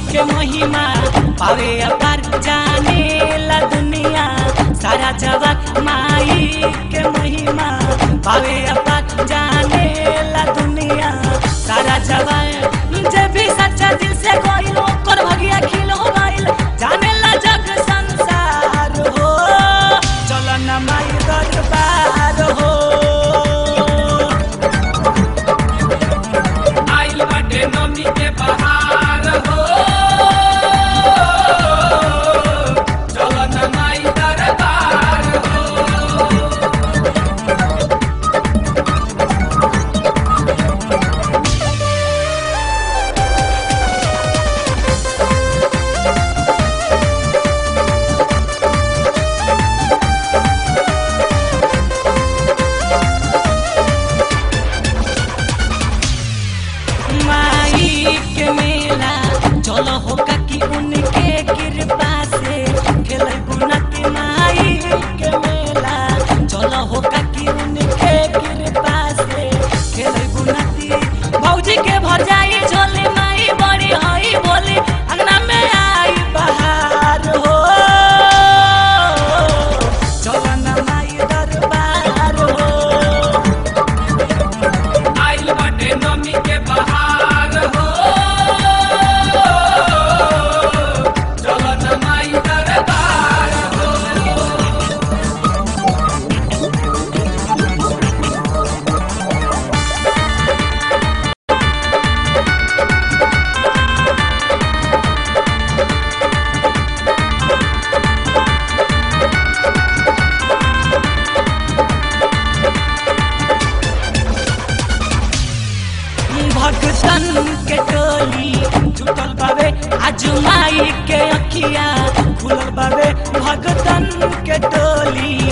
के महिमा पावे अपार जाने ला दुनिया सारा जगत माई के महिमा पावे अपार जाने ला दुनिया सारा जगत जे भी सच्चा दिल से कोई ओकर भगिया खिल हो गइल जाने ला जग संसार हो चलो न माई दरबार हो आइल बाटे नमी के बहार हो चलो न माई दरबार हो माई के मेला चलो हो काकी उनके कृपा से खेले गुनती माई के मेला चलो हो काकी उनके कृपा से खेले गुनती भौजी के भर जाई झोली माई बड़ी हई बोली अंगना में आई बहार हो चलो न माई दरबार हो आइल बाटे नमी के बहार हो चलो न माई दरबार हो भगतन के टोली जुटल बावे आज माई के अखिया खुलल बावे भगतन के टोली